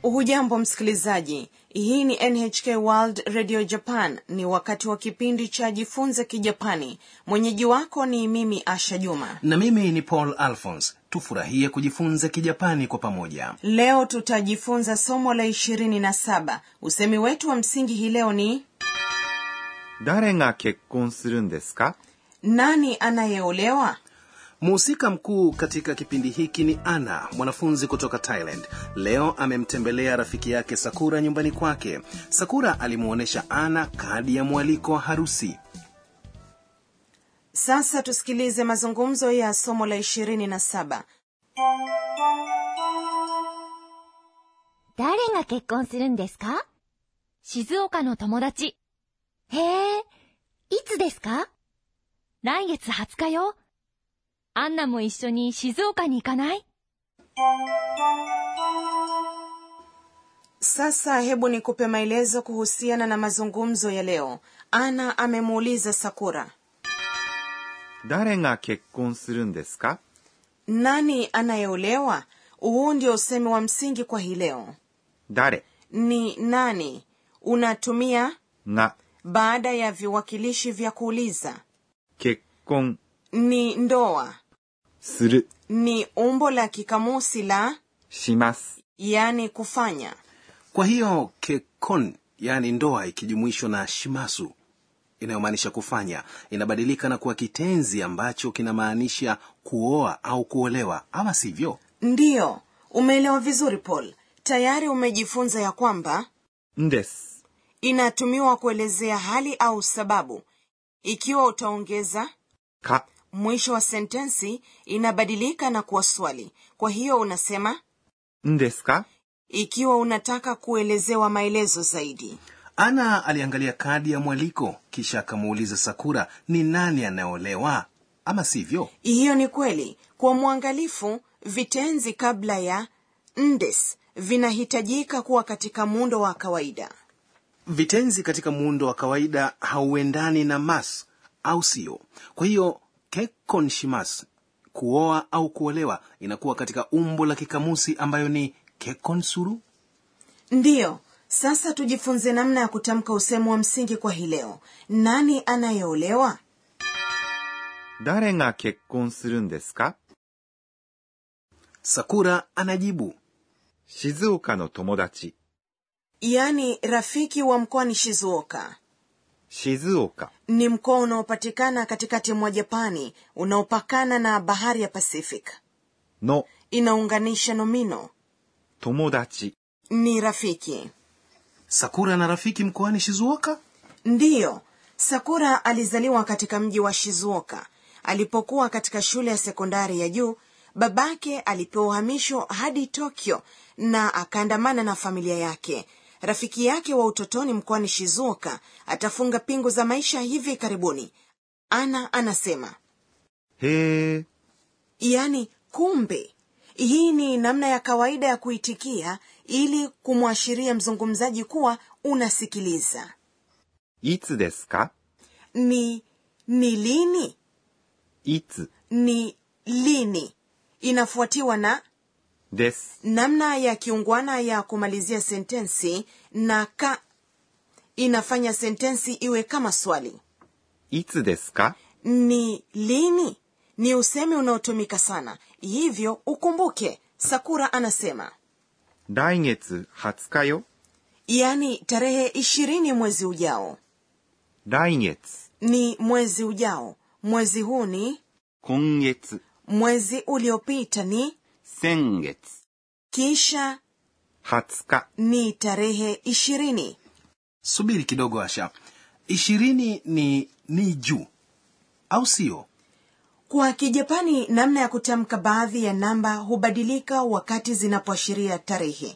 hujambo msikilizaji hii ni nhk world radio japan ni wakati wa kipindi cha jifunze kijapani mwenyeji wako ni mimi asha juma na mimi ni paul alphons tufurahie kujifunza kijapani kwa pamoja leo tutajifunza somo la ishirini na saba usemi wetu wa msingi hii leo ni 誰が結婚するんですか nani anayeolewa mhusika mkuu katika kipindi hiki ni ana mwanafunzi kutoka thailand leo amemtembelea rafiki yake sakura nyumbani kwake sakura alimwonyesha ana kadi ya mwaliko wa harusi sasa tusikilize mazungumzo ya somo la ishirini na saba 誰が結婚するんですか静岡の友達。へえ、いつですか来月20日よ。アンナも一緒に静岡に行かない sasa hebu nikupe maelezo kuhusiana na mazungumzo ya leo ana amemuuliza sakura 誰が結婚するんですか nani anayeolewa huu ndio usemi wa msingi kwa hii leo 誰 ni nani unatumia が baada ya viwakilishi vya kuuliza 結婚 ni ndoa する ni umbo la kikamusi la します。 yani kufanya kwa hiyo kekon yaani ndoa ikijumuishwa na shimasu inayomaanisha kufanya inabadilika na kuwa kitenzi ambacho kinamaanisha kuoa au kuolewa ama sivyo ndiyo umeelewa vizuri paul tayari umejifunza ya kwamba んです。 inatumiwa kuelezea hali au sababu ikiwa utaongeza か mwisho wa sentensi inabadilika na kuwa swali kwa hiyo unasema んですか ikiwa unataka kuelezewa maelezo zaidi ana aliangalia kadi ya mwaliko kisha akamuuliza sakura ni nani anayeolewa ama sivyo hiyo ni kweli kwa mwangalifu vitenzi kabla ya ndes vinahitajika kuwa katika muundo wa kawaida vitenzi katika muundo wa kawaida hauendani na mas au sio kwa hiyo kekon shimas kuoa au kuolewa inakuwa katika umbo la kikamusi ambayo ni kekon suru ndiyo sasa tujifunze namna ya kutamka usemo wa msingi kwa hii leo nani anayeolewa 誰が結婚するんですか sakura anajibu 静岡の友達。 yaani rafiki wa mkoani shizuoka 静岡 ni mkoa unaopatikana katikati mwa japani unaopakana na bahari ya pacific の inaunganisha nomino 友達。 ni rafiki sakura na rafiki mkoani shizuoka ndiyo sakura alizaliwa katika mji wa shizuoka alipokuwa katika shule ya sekondari ya juu babake alipewa uhamisho hadi tokyo na akaandamana na familia yake rafiki yake wa utotoni mkoani shizuoka atafunga pingu za maisha hivi karibuni ana anasema へえ、 yaani kumbe hii ni namna ya kawaida ya kuitikia ili kumwashiria mzungumzaji kuwa unasikiliza いつですか ni ni lini いつ ni lini inafuatiwa na です。 namna ya kiungwana ya kumalizia sentensi na ka inafanya sentensi iwe kama swali いつですか ni lini ni usemi unaotumika sana hivyo ukumbuke sakura anasema 来月20日よ。 yaani tarehe ishirini mwezi ujao 来月、 ni mwezi ujao mwezi huu ni 今月、 mwezi uliopita ni 先月、 kisha 20日、 ni tarehe ishirini subiri kidogo asha ishirini ni ni juu au sio kwa kijapani namna ya kutamka baadhi ya namba hubadilika wakati zinapoashiria tarehe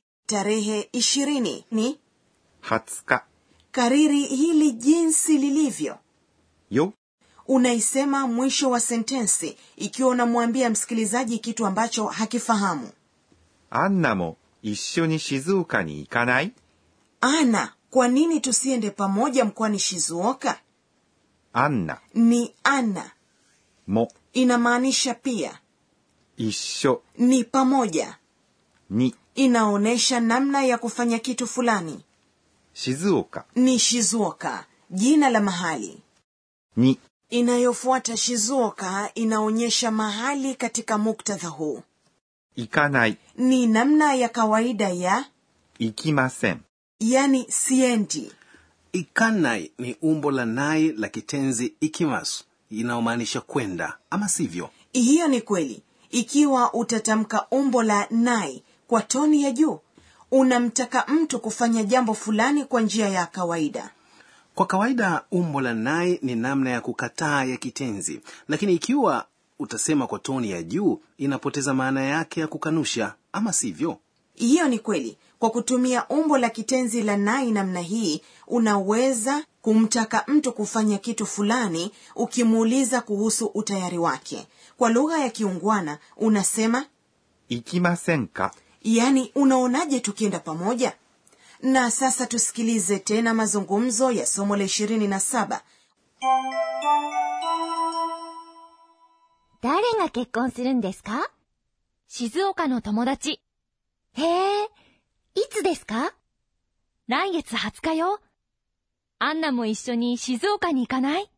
tarehe ishirini ni 20日 kariri hili jinsi lilivyo よ。 unaisema mwisho wa sentensi ikiwa unamwambia msikilizaji kitu ambacho hakifahamu アンナも一緒に静岡に行かない ana kwa nini tusiende pamoja mkoani shizuoka アンナ ni ana も inamaanisha pia 一緒 ni pamoja に inaonyesha namna ya kufanya kitu fulani 静岡 ni shizuoka jina la mahali に inayofuata shizuoka inaonyesha mahali katika muktadha huu 行かない、 ni namna ya kawaida ya 行きません。 yani siendi ikanai ni umbo la nai la kitenzi ikimasu inayomaanisha kwenda ama sivyo hiyo ni kweli ikiwa utatamka umbo la nai kwa toni ya juu unamtaka mtu kufanya jambo fulani kwa njia ya kawaida kwa kawaida umbo la nai ni namna ya kukataa ya kitenzi lakini ikiwa utasema kwa toni ya juu inapoteza maana yake ya kukanusha ama sivyo hiyo ni kweli kwa kutumia umbo la kitenzi la nai namna hii unaweza kumtaka mtu kufanya kitu fulani ukimuuliza kuhusu utayari wake kwa lugha ya kiungwana unasema 行きませんか yaani unaonaje tukienda pamoja na sasa tusikilize tena mazungumzo ya somo la ishirini na saba 誰が結婚するんですか静岡の友達。へえ、いつですか来月20日よ。アンナも一緒に静岡に行かない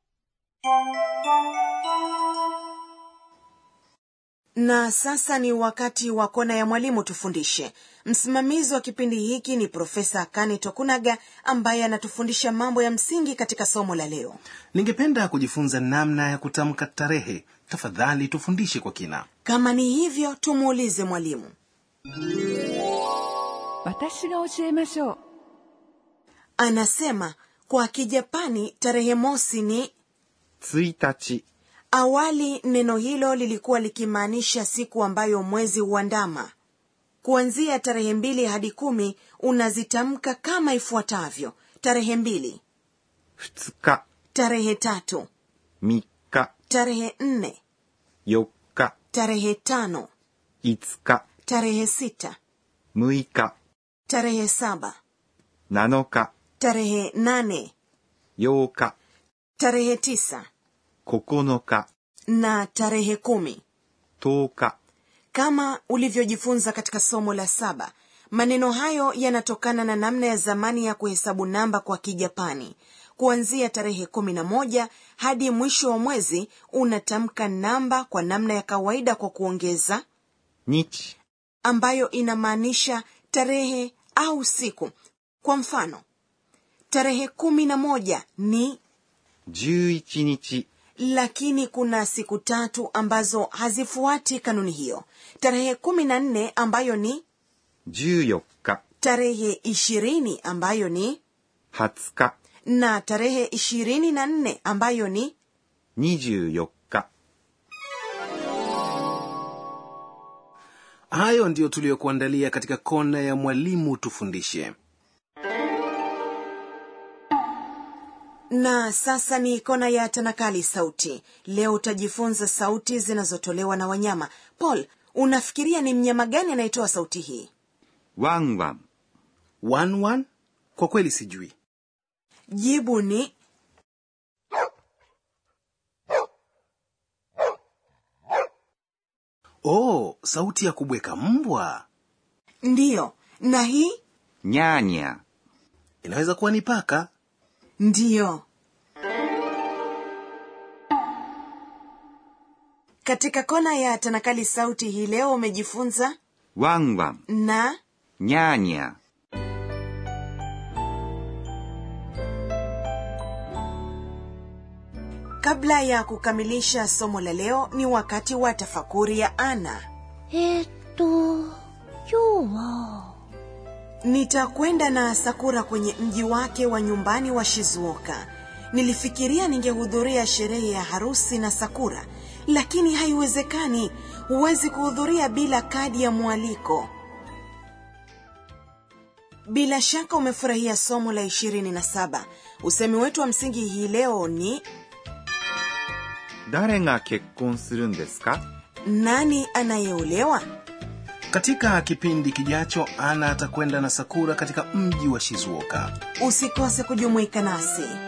na sasa ni wakati wa kona ya mwalimu tufundishe msimamizi wa kipindi hiki ni profesa kani tokunaga ambaye anatufundisha mambo ya msingi katika somo la leo ningependa kujifunza namna ya kutamka tarehe tafadhali tufundishe kwa kina kama ni hivyo tumuulize mwalimu 私が教えましょう anasema kwa kijapani tarehe mosi ni 1日、 awali neno hilo lilikuwa likimaanisha siku ambayo mwezi huandama kuanzia tarehe mbili hadi kumi unazitamka kama ifuatavyo tarehe mbili 2日、 tarehe tatu 3日、 tarehe nne 4日、 tarehe tano 5日、 tarehe sita 6日、 tarehe saba 7日、 tarehe nane 8日、 tarehe tisa 9日、 na tarehe kumi 10日、 kama ulivyojifunza katika somo la saba maneno hayo yanatokana na namna ya zamani ya kuhesabu namba kwa kijapani kuanzia tarehe kumi na moja hadi mwisho wa mwezi unatamka namba kwa namna ya kawaida kwa kuongeza 日、 ambayo inamaanisha tarehe au siku kwa mfano tarehe kumi na moja ni 11日、 lakini kuna siku tatu ambazo hazifuati kanuni hiyo tarehe kumi na nne ambayo ni 14日、 tarehe ishirini ambayo ni 20日、 na tarehe ishirini na nne ambayo ni 24日。 hayo ndiyo tuliyokuandalia katika kona ya mwalimu tufundishe na sasa ni kona ya tanakali sauti leo utajifunza sauti zinazotolewa na wanyama paul unafikiria ni mnyama gani anayetoa sauti hii ワンワン、 one one kwa kweli sijui jibu ni oh sauti ya kubweka mbwa ndiyo na hii ニャーニャー、 inaweza kuwa ni paka ndiyo katika kona ya tanakali sauti hii leo umejifunza ワンワン、 na ニャーニャー。 kabla ya kukamilisha somo la leo ni wakati wa tafakuri ya ana えー、っと、今日は、 nitakwenda na sakura kwenye mji wake wa nyumbani wa shizuoka nilifikiria ningehudhuria sherehe ya harusi na sakura lakini haiwezekani huwezi kuhudhuria bila kadi ya mwaliko bila shaka umefurahia somo la 27 usemi wetu wa msingi hii leo ni 誰が結婚するんですか nani anayeolewa katika kipindi kijacho ana atakwenda na sakura katika mji wa shizuoka usikose kujumuika nasi